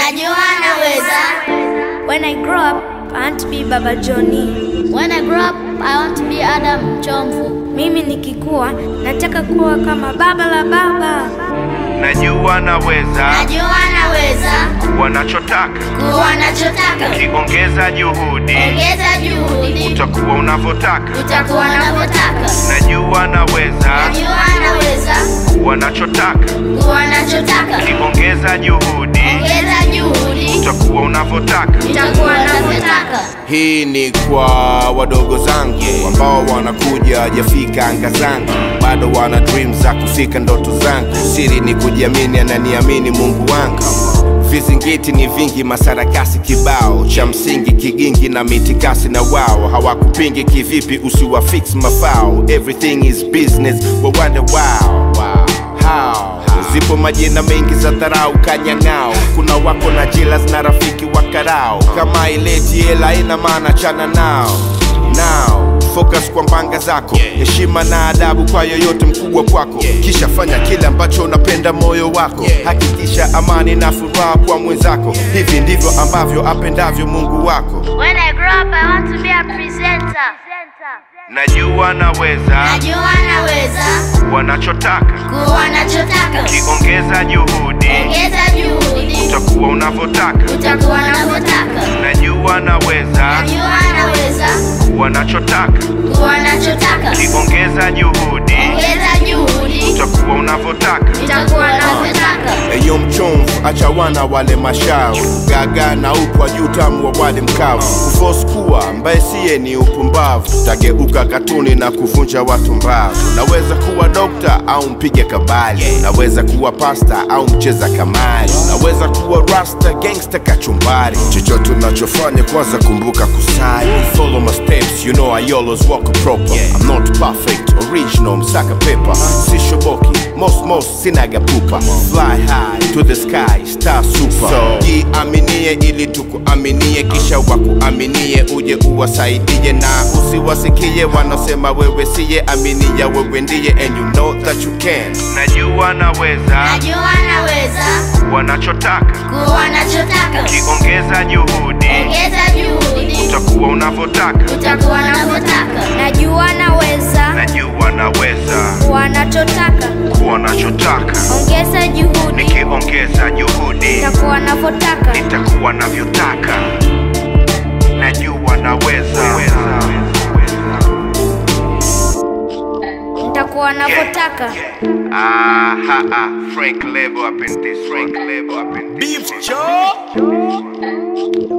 Najua naweza. When I grow up, I want to be Baba Johnny. When I grow up, I want to be Adam Chomvu. Mimi nikikua nataka kuwa kama baba la baba. Najua naweza Najua naweza. wanachotaka Kuwa nachotaka. ukiongeza juhudi Ongeza juhudi. utakuwa unavyotaka Utakuwa unavyotaka. najua naweza Najua naweza. wanachotaka Kuwa nachotaka. ukiongeza juhudi Ongeza juhudi. utakuwa unavyotaka Utakuwa unavyotaka. Hii ni kwa wadogo zangu ambao wanakuja hajafika anga zangu, bado wana dream za kufika ndoto zangu. Siri ni kujiamini, ananiamini Mungu wangu. Vizingiti ni vingi, masarakasi kibao, cha msingi kigingi na mitikasi na wao hawakupingi kivipi, usiwafix mafao. Everything is business, wa wonder wow, wow, how Zipo majina mengi za dharau kanyang'ao, kuna wako na jilas na rafiki wa karao. Kama ileti hela ina maana chana nao nao focus kwa mbanga zako, heshima na adabu kwa yoyote mkubwa kwako, kisha fanya kile ambacho unapenda moyo wako, hakikisha amani na furaha kwa mwenzako. Hivi ndivyo ambavyo apendavyo Mungu wako. When I grow up, I want to be a presenter. najua naweza Najua naweza. wanachotaka Kuwa nachotaka. ukiongeza juhudi Ongeza juhudi. utakuwa unavyotaka Utakuwa unavyotaka. najua naweza Najua naweza. wanachotaka Kuwa nachotaka. ukiongeza juhudi Ongeza juhudi. utakuwa unavyotaka Utakuwa unavyotaka. Eyo mchomvu, acha wana wale mashavu, gaga na upwa juu tamu wa wale mkavu. Kuforce kuwa mbaye siye ni upumbavu, tageuka katuni na kuvunja watu mbavu. Naweza kuwa dokta au mpige kabali, naweza kuwa pasta au mcheza kamari, naweza kuwa rasta gangsta kachumbari. Chochote unachofanya kwanza kumbuka kusali, follow my steps, you know I always walk proper. I'm not perfect, original, msaka pepa, si shoboki, most most sinaga pupa, fly high to the sky, star super. So jiaminie ili tukuaminie, kisha wakuaminie, uje uwasaidie na usiwasikie wanaosema wewe siye, aminia wewe ndiye, and you know that you can. najua naweza Najua naweza. wanachotaka Kuwa nachotaka. ukiongeza juhudi Ongeza juhudi. utakuwa unavyotaka Utakuwa unavyotaka. Najua naweza najua naweza wanachotaka. kuwa nachotaka Ongeza juhudi, nikiongeza juhudi takuwa navyotaka. nitakuwa navyotaka najua naweza Nitakuwa navyotaka. Ah, ha, ah. Frank Lebo up in this. Frank Lebo up in this. Beef Joe.